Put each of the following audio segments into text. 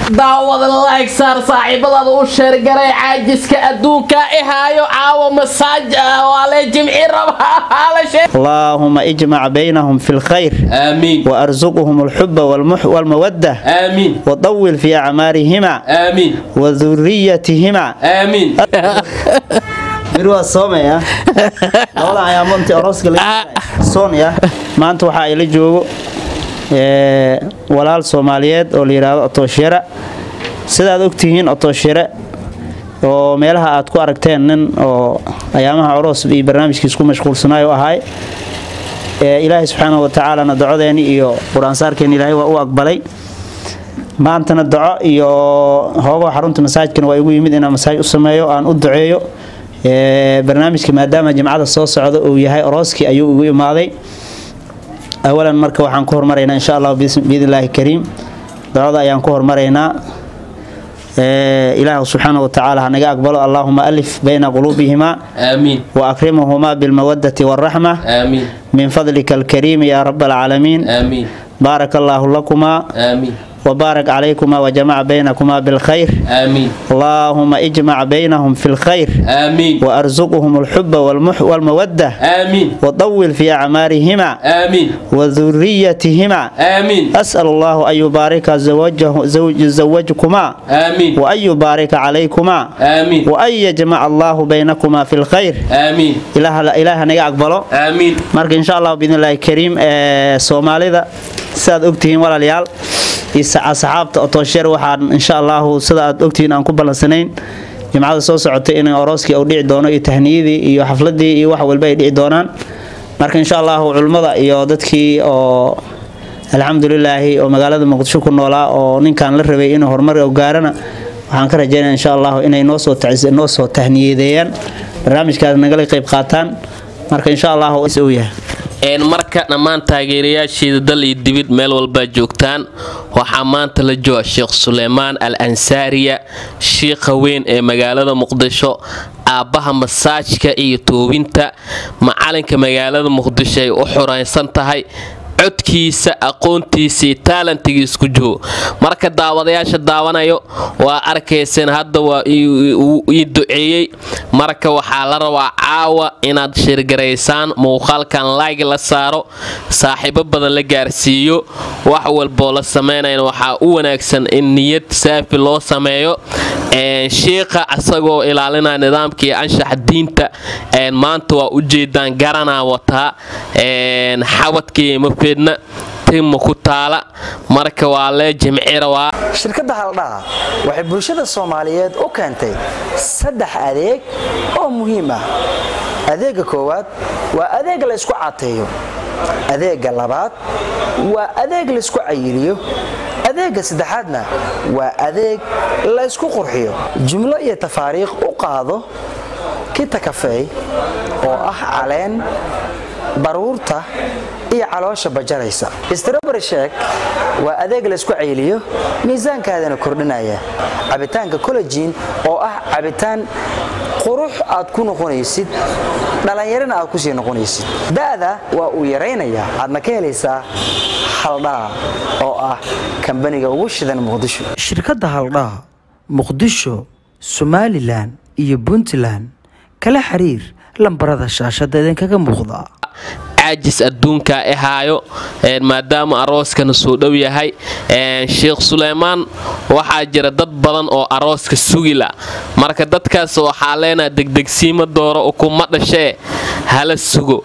daawada like saar saaxiibadaada u sheergaray caajiska adduunka ihaayo caawa masaaj waa lee jimci rabaa اللهم اجمع بينهم في الخير آمين وارزقهم الحب والمح والمودة آمين وطول في أعمارهما آمين وذريتهما آمين mirwaa soomaya labada ayaamoontii orooska soonaya maanta waxaa ila joogo ee, walaal soomaaliyeed oo la yidhaahdo otooshare sidaad ogtihiin otooshare oo meelaha aad ku aragteen nin oo ayaamaha oroos iyo barnaamijkiis ku mashquulsanaayo ahay ee, ilaahay subxaanahu wa tacaalana dacodeeni iyo qur-aansaarkeeni ilaahay waa u aqbalay maantana daco iyo hoogo xarunta masaajidkan waa igu yimid inaan masaaj u sameeyo aan u duceeyo Ee, barnaamijka maadaama jimcada soo socda uu yahay orooskii ayuu igu imaaday awalan marka waxaan ku hormaraynaa insha allah biidnillaahi kariim ducada ayaan ku hormaraynaa Ee, ilaahu subxaanahu wa tacaala ha naga aqbalo allaahuma alif bayna quluubihima آمين وأكرمهما بالمودة والرحمة آمين من فضلك الكريم يا رب العالمين آمين بارك الله لكما آمين وبارك عليكما وجمع بينكما بالخير آمين اللهم اجمع بينهم في الخير آمين وأرزقهم الحب والمح والمودة آمين وطول في أعمارهما آمين وذريتهما آمين أسأل الله أن يبارك زوجه زوج زوجكما آمين وأن يبارك عليكما آمين وأن يجمع الله بينكما في الخير آمين إله إله نجا أقبله آمين marka insha allah biidn illaahi kariim ee soomaalida sidaad ogtihiin walaalayaal iyo asxaabta otoosheer waxaan insha allahu sida aad ogtihiin aan ku ballansanayn jimcada soo socotay in orooskii uu dhici doono iyo tahniyadii iyo xafladii iyo wax walba ay dhici doonaan marka insha allahu culimmada iyo dadkii oo alxamdulilaahi oo magaalada muqdisho ku noolaa oo ninkan la rabay inuu horumar u gaarana waxaan ka rajaynaya insha allahu inay noo soo tacis- noo soo tahniyadeeyaan barnaamijkaas nagala qayb qaataan marka insha allahu uu yahay een marka dhammaan taageerayaasheeda dal iyo dibid meel walbaa joogtaan waxaa maanta la jooga sheekh suleymaan al ansaariya shiikha weyn ee magaalada muqdisho aabbaha masaajka iyo toobinta macalinka magaalada muqdisho ay u xuraysan tahay codkiisa aqoontiisa iyo taalantigiis ku joogo marka daawadayaasha daawanayo waa arkayseen hadda waa ii duceeyey marka waxaa la rabaa caawa inaad shirgaraysaan muuqaalkan laag la saaro saaxiibo badan la gaarsiiyo wax walboo la sameynayna waxaa u wanaagsan in niyad saafi loo sameeyo shiikha asagoo ilaalinaya nidaamka iyo anshaxa diinta maanta waa ujeedaan garanaa wataa xabadkii mafeedna tima ku taala marka waa lee jimcira waa shirkadda haldhaha waxay bulshada soomaaliyeed u keentay saddex adeeg oo muhiim ah adeegga koowaad waa adeeg la ysku cateeyo adeegga labaad waa adeeg laysku cayiliyo adeegga saddexaadna waa adeeg la ysku qurxiyo jumlo iyo tafaariikh u qaado kita kafeey oo ah caleen baruurta iyo caloosha bajaraysa strobary sheek waa adeeg laysku cayliyo miisaankaadana kordhinaya cabitaanka collejiin oo ah cabitaan qurux aad ku noqonaysid dhallinyarana aad kusii noqonaysid da'da waa uu yaraynayaa aadna ka helaysaa haldhaa oo ah kambaniga ugu shidan muqdisho shirkadda haldhaa muqdisho somalilan iyo puntland kala xiriir lambarada shaashada idinkaga muuqda caajis adduunka ahaayo maadaama arooskana soo dhow yahay sheekh suleymaan waxaa jira dad badan oo arooska sugila marka dadkaas waxaa leenaha degdegsiima dooro ukuma dhashee hala sugo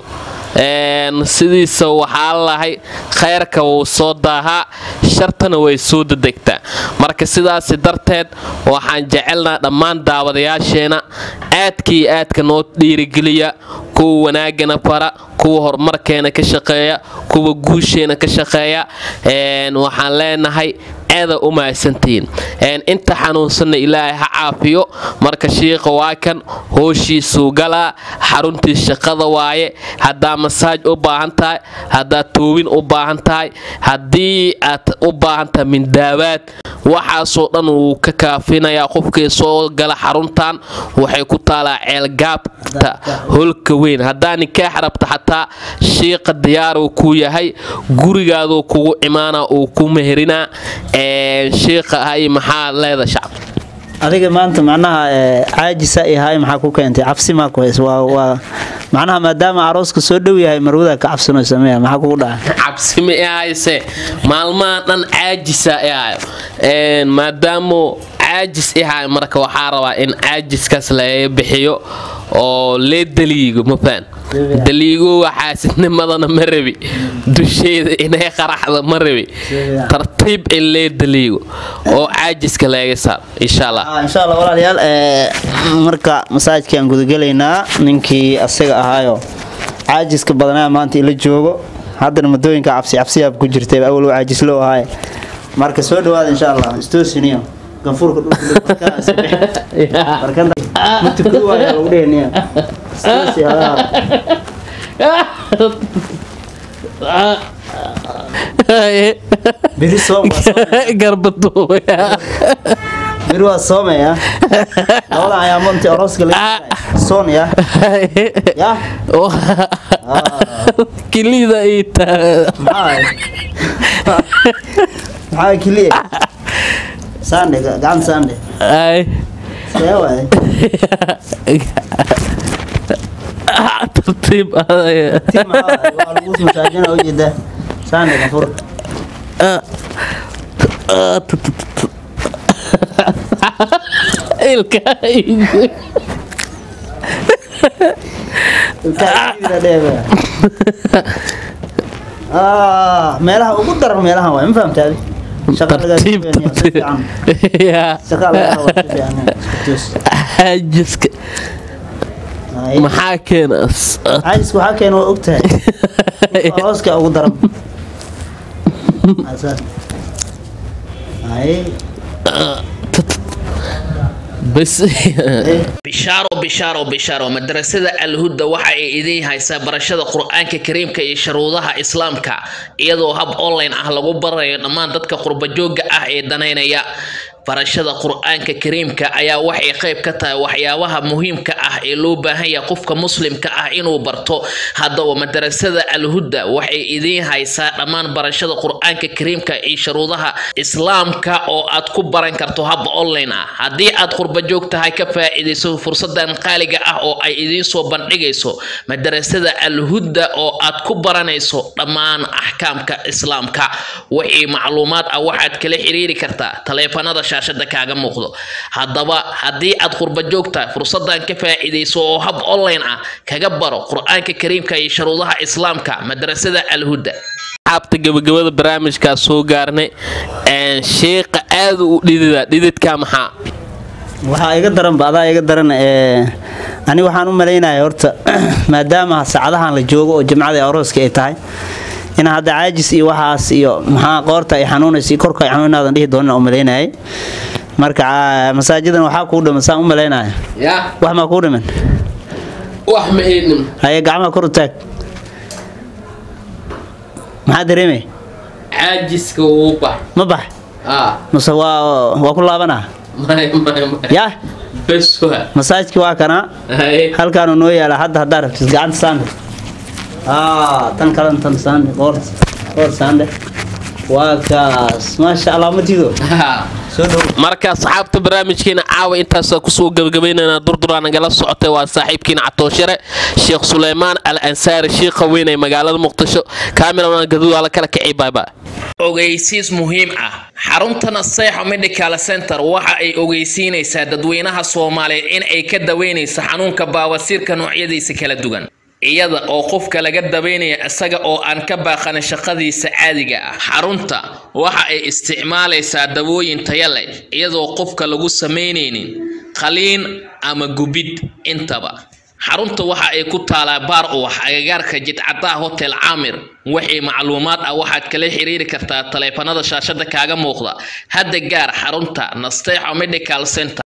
sidiisa waxaa lahay khayrka wuu soo daahaa shartana way soo dadegtaa marka sidaasi darteed waxaan jecelnaa dhammaan daawadayaasheena aadkii aadka noo dhiirigeliya kuwa wanaagana fara kuwa horumarkeena ka shaqeeya kuwa guusheena ka shaqeeya waxaan leenahay eeda u mahadsantihiin inta xanuunsanna ilaahay ha caafiyo marka shiikha waa kan hooshiisuu galaa xaruntii shaqada waaye haddaa masaaj u baahan tahay haddaad toobin u baahan tahay haddii aad u baahan tahay mindaawaad waxaasoo dhan wuu ka kaafinayaa qofkii soo gala xaruntan waxay ku taalaa ceelgaabta holka weyn haddaa nikaax rabta xataa shiiqa diyaaruu ku yahay gurigaaduu kugu imaana uu ku meherinaa shiiqa hay maxaa leeda shacab adiga maanta macnaha caajisa ihay maxaa ku keentay cabsi maa ku hays waa waa macnaha maadaama arooska soo dhow yahay marwada ka cabsanoo sameeya maxaa kugu dhaca cabsi ma ihayse maalmaha dhan caajisa ihayo maadaamo caajis ihayo marka waxaa rabaa in caajiskaas laga bixiyo oo lee daliigo mafaan daliigo xaasidnimadana ma rabi dusheeda inay qaraxda ma rabi tartiib in lee daliigo oo caajiska laga saar insha allah insha allah walaalayaal marka masaajidkaan gudagelaynaa ninkii asaga ahaayo caajiska badanaa maanta ila joogo haddana madooyinka cabsi cabsiyaab ku jirtay awal u caajislo ahaay marka soo dhawaada insha allah istoosiniyo ganfuurka dhulkamarkanmutukuwaaya lagu dheheniya istoosi hadaha biri soom garbaduubaya biri waa soomaya labada ayaamonti orooska la soon ya ya kilida ita maxaa maxaa kiliya sande gacan sande ay see waay tartiib ti maxaa waay waa lagu masaajina ujeeda sande ganfur ilka meelaha ugu daran meelahan waay ma fahamtaadi tartiib tartiib ya xaajiska maxaa keena caajisku waxaa keena waa ogtahay hooska ugu daran bas bishaaro bishaaro bishaaro madrasada alhuda waxa ay idiin haysaa barashada qur-aanka kariimka iyo sharuudaha islaamka iyadoo hab online ah lagu barayo dhammaan dadka qurbajooga ah ee danaynaya barashada qur-aanka kariimka ayaa waxay qayb ka tahay waxyaabaha muhiimka ah ee loo baahan yahay qofka muslimka ah inuu barto haddaba madarasada alhuda waxay idiin haysaa dhammaan barashada qur-aanka kariimka iyo sharuudaha islaamka oo aad ku baran karto hab online ah haddii aad qurbajoog tahay ka faa'iidayso fursadan qaaliga ah oo ay idiin soo bandhigayso madarasada alhuda oo aad ku baranayso dhammaan axkaamka islaamka wixii macluumaad ah waxaad kala xiriiri kartaa taleefanada shaashada kaaga muuqdo haddaba haddii aad qurbajoog tahay fursadan ka faa'iidayso oo hab online ah kaga baro qur-aanka kariimka iyo sharuudaha islaamka madrasada alhuda xaabta gabagabada barnaamijkaa soo gaarnay sheeqa aad u dhidida dhididka maxaa waxaa iga daranba adaa iga daran ani waxaan u malaynaya horta maadaama saacadahan la joogo oo jimcada arooska ay tahay in hadda caajis iyo waxaas iyo maxaa qoorta ay xanuunaysa korka ay xanuunaadan dhihi doonan u malaynayay marka masaajidan waxaa kuu dhiman saan u malaynaya ya wax maa kuu dhiman wax ma iidhim haye gacmaha kor u taag maxaa dareemay caajiska wuu bax ma bax ah mase waa waa ku laabanaa may may may yaa bes waa masaajidki waa kanaa hay halkaanu noo yaala hadda haddaa rabtid gacanta saande aa tan kalan tan saande qoor qoor saande waa kaas maasha allah matido soo dhow marka asxaabta barnaamijkeena caawa intaasa kusoo gabagabaynana durduraa nagala socotay waa saaxiibkiina catooshare sheekh suleymaan al ansaari shiikha weyn ee magaalada muqdisho kaamiraman gaduud ala kala kicay baybaa ogeysiis muhiim ah xarunta naseexo medical center waxa ay ogeysiinaysaa dadweynaha soomaaliyeed in ay ka daweynayso xanuunka baawasiirka noocyadiisa kala duwan iyada oo qofka laga daweynaya isaga oo aan ka baaqanin shaqadiisa caadiga ah xarunta waxa ay isticmaalaysaa dawooyin taya leh iyadoo qofka lagu samaynaynin qaliin ama gubid intaba xarunta waxa ay ku taalaa baar uwax agagaarka jidcadaha hotel caamir wixii macluumaad ah waxaad kala xiriiri kartaa taleefanada shaashada kaaga muuqda hadda gaar xarunta nasteexo medical center